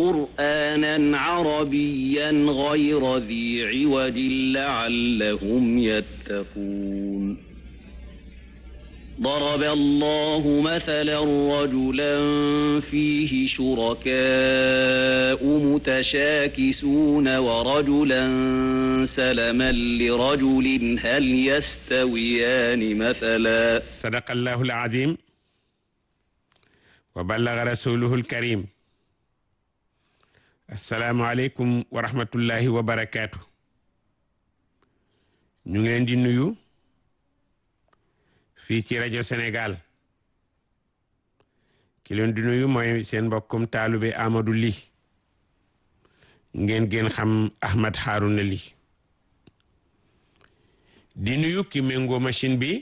قرآنا عربيا غير ذي عوج لعلهم يتقون ضرب الله مثلا رجلا فيه شركاء متشاكسون ورجلا سلما لرجل هل يستويان مثلا صدق الله العظيم وبلغ رسوله الكريم السلام عليكم ورحمة الله وبركاته ñu ngi leen di nuyu fii ci rajo Sénégal ki leen di nuyu mooy seen mbokkum taalube Amadou Ly ngeen gën xam Ahmad Harouna Ly di nuyu ki méngoo machine bi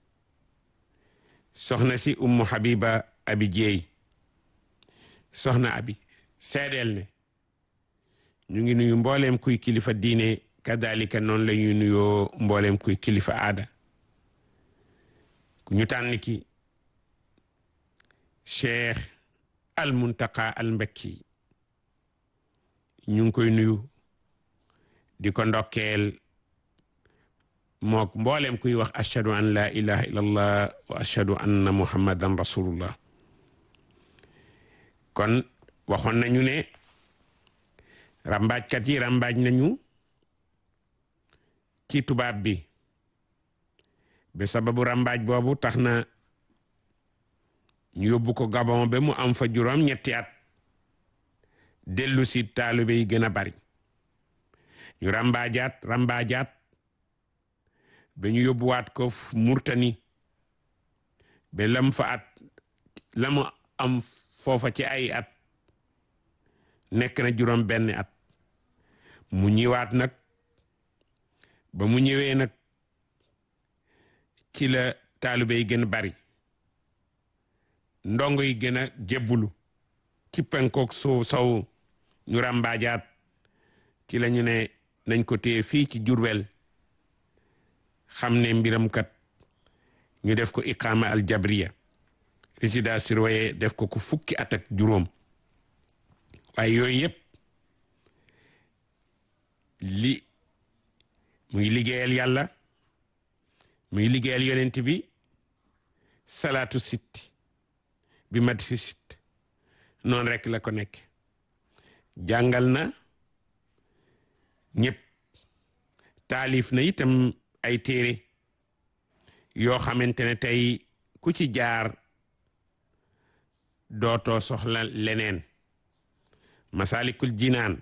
soxna si Ummu Habiba Abi Jeey soxna Abi seedeel ne ñu ngi nuyu mbooleem kuy kilifa diine kadalika noonu la ñuy nuyoo mbooleem kuy kilifa aada ku ñu tànn ki cheikh al muntaqa al mbekki ñu ngi koy nuyu di ko ndokkeel mook mboolem kuy wax ashhadu an la ilaha illallah wa ashhadu anna muhammadan rasulullah kon waxoon nañu ne rambaajkat yi rambaaj nañu ci tubaab bi ba sababu rambaaj boobu tax na ñu yóbbu ko Gabon ba mu am fa juróom ñetti at dellu si taalibe yi gën a bari ñu rambaajaat rambaajaat ba ñu yóbbuwaat ko Murtani ba lam fa at la mu am foofa ci ay at nekk na juróom benn at mu ñëwaat nag ba mu ñëwee nag ci la taalibe yi gën a bari ndongo yi gën a jébbulu ci penkook soo sow ñu ràmbaajaat ci la ñu ne nañ ko téye fii ci Jurbel xam ne mbiram kat ñu def ko iqaama al jabriya résidence surveillée def ko ku fukki at ak juróom waaye yooyu yëpp li muy liggéeyal yàlla muy liggéeyal yonent bi salaatu sitti bi mat fi sitt noonu rek la ko nekk jàngal na ñëpp taalif na itam ay téere yoo xamante ne tey ku ci jaar dootoo soxla leneen masalikul jinaan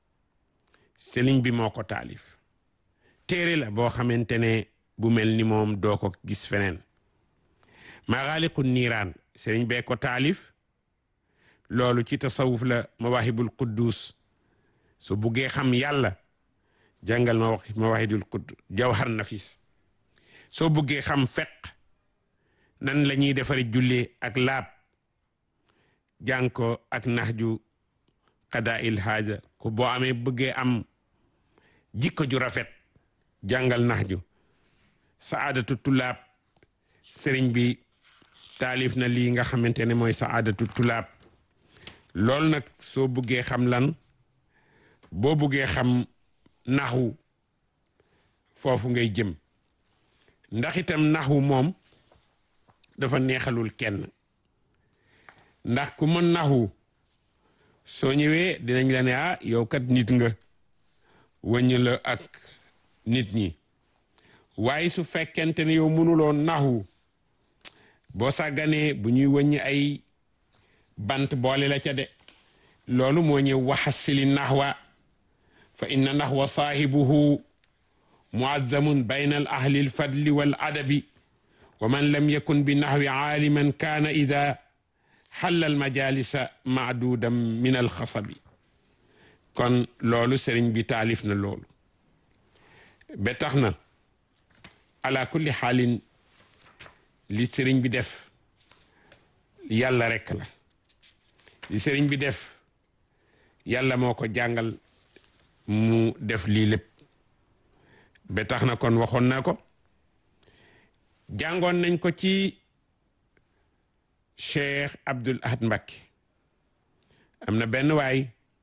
sëriñ bi moo ko taalif téere la boo xamante ne bu mel ni moom doo ko gis feneen maxaaliqu niiraan sëriñ bee ko taalif loolu ci tasawuf la mawahibul quddus su buggee xam yàlla jàngal ma wax mawahidul quddus jawhar nafis soo buggee xam feq nan la ñuy defari julli ak laab jàng ko ak naxju qada il haaja ko boo amee bëggee am jikko ju rafet jàngal naxju saadatu tulaab sëriñ bi taalif na lii nga xamante ne mooy saadatu tulaab loolu nag soo buggee xam lan boo buggee xam naxwu foofu ngay jëm ndax itam naxwu moom dafa neexalul kenn ndax ku mën naxwu soo ñëwee dinañ la ne ah yow kat nit nga wëññ la ak nit ñi waaye su fekkente ne yow mënuloo naxwu boo sàgganee bu ñuy wëññ ay bant boole la ca de loolu moo ñëw waxasili naxwa fa inna naxwa saahibuhu muazzamun bayna al ahli al fadli wal adabi wa man lam yakun bi naxwi aaliman kaana ida xalla al majalisa maadudan min al xasabi kon loolu sëriñ bi taalif na loolu ba tax na ala kulli xaalin li sëriñ bi def yàlla rekk la li sëriñ bi def yàlla moo ko jàngal mu def lii lépp ba tax na kon waxoon na ko jàngoon nañ ko ci Cheikh Abdul Ahad Mbacké am na benn waay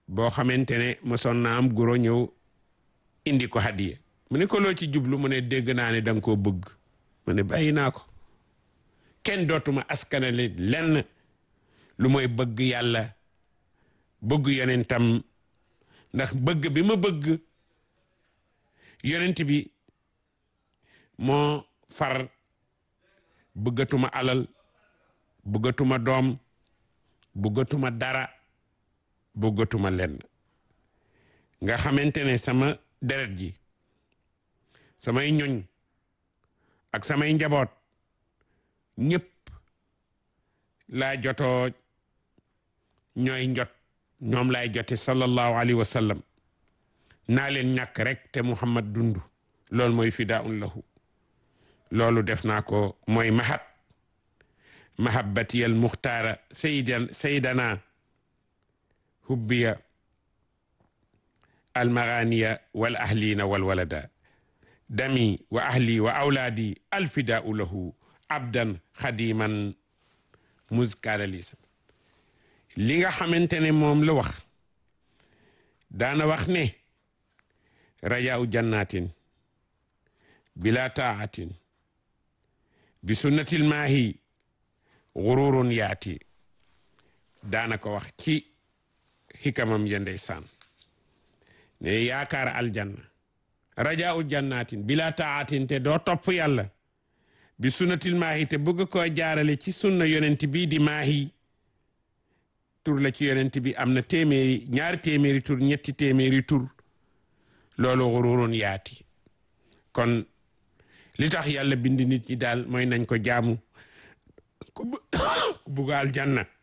boo xamante ne mosoon na am goro ñëw indi ko hadiya mu ne ko loo ci jublu mu ne dégg naa ne danga koo bëgg mu ne bàyyi naa ko kenn dootuma askanale lenn lu mooy bëgg yàlla bëgg yonentam ndax bëgg bi ma bëgg yonent bi moo far bëggatuma alal bëggatuma doom bëggatuma dara bëggatuma lenn nga xamante ne sama deret ji samay ñoñ ak samay njaboot ñëpp laa jotoo ñooy njot ñoom laay jote sallallahu alayhi wa sallam naa leen ñàkk rek te muhammad dund loolu mooy fidaun lahu loolu def naa ko mooy mahab mahabbati al muxtaara saydan saydana hubbiya al maganiya wal ahlina wal walada dami wa ahli wa awlaadi alfidaau lahu abdan xadiman muskaadalisa li nga xamante ne moom la wax daana wax ne rajaau jannatin bila taatin bi sunnatil maahi gururun yaati daana ko wax ci xikamam ya ndeysaan ne yaakaar aljanna rajaau jannatin bila taatin te doo topp yàlla bi sunnatil maahi te bëgg koo jaarale ci sunna yonent bi di maahi tur la ci yonent bi am na téeméeri ñaari téeméeri tur ñetti téeméeri tur loolu xururun yaati kon li tax yàlla bind nit ñi daal mooy nañ ko jaamu ku bugg aljanna